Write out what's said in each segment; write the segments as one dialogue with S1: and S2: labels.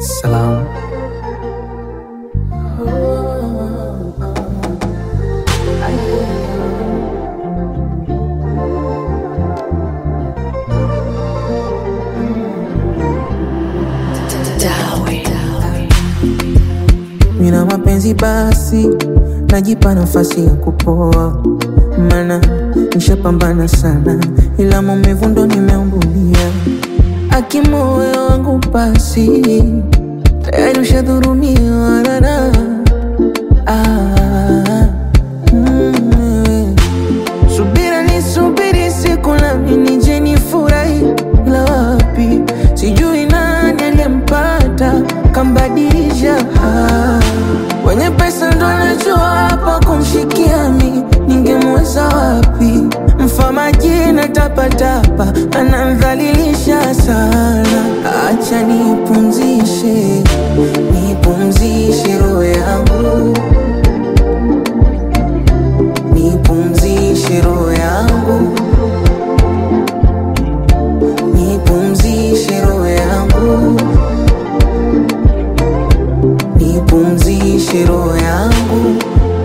S1: Salam.
S2: Mina mapenzi basi, najipa nafasi ya kupoa, mana nishapambana sana, ila maumivu ndo nimeumbulia. Akimoyo wangu basi, tayari ushadhurumiwa rara. Ah, mm, subira ni subiri siku nami nije nifurahi, ila wapi sijui nani aliyempata kambadilisha. Ah, wenye pesa ndo anajua hapa kumshikia mi, ningemweza wapi? Mfamaji tapatapa anamdhalilisha sana. Acha nipumzishe, nipumzishe roho yangu nipumzishe roho yangu, nipumzishe roho yangu, nipumzishe roho yangu.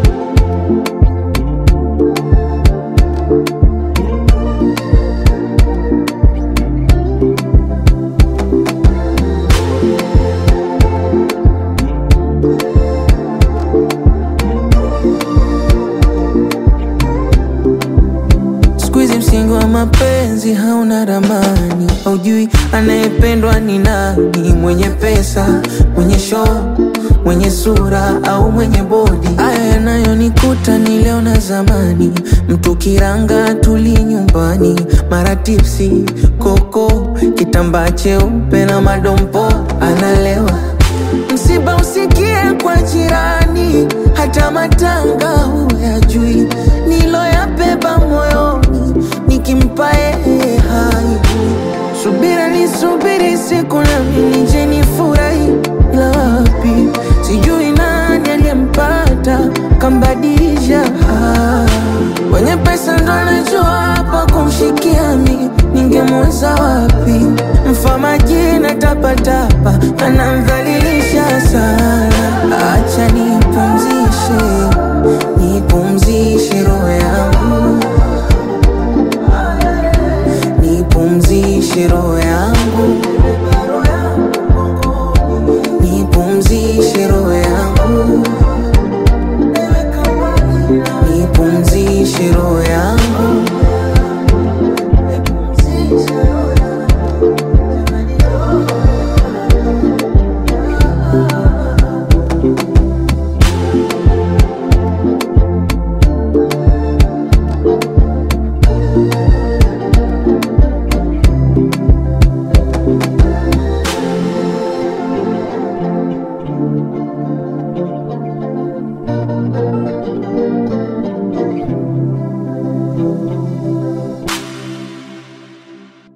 S2: Siku hizi msingi wa mapenzi hauna ramani, haujui anayependwa ni nani, mwenye pesa, mwenye show, mwenye sura au mwenye bodi. Haya yanayonikuta ni leo na zamani, mtu kiranga tuli nyumbani, mara tipsi, koko, kitambaa cheupe na madompo, analewa Msiba usikie kwa jirani, hata matanga huyajui. Niloyabeba moyoni, nikimpa yeye haijui. Subira ni subiri siku nami nije nifurahi, ila wapi sijui nani aliyempata kambadilisha. Ah, Wenye pesa ndo anajua hapa kumshikia mi, ningemweza wapi? Mfamaji tapatapa anamdhalilisha sana. Acha nipumzishe, nipumzishe roho yangu, nipumzishe roho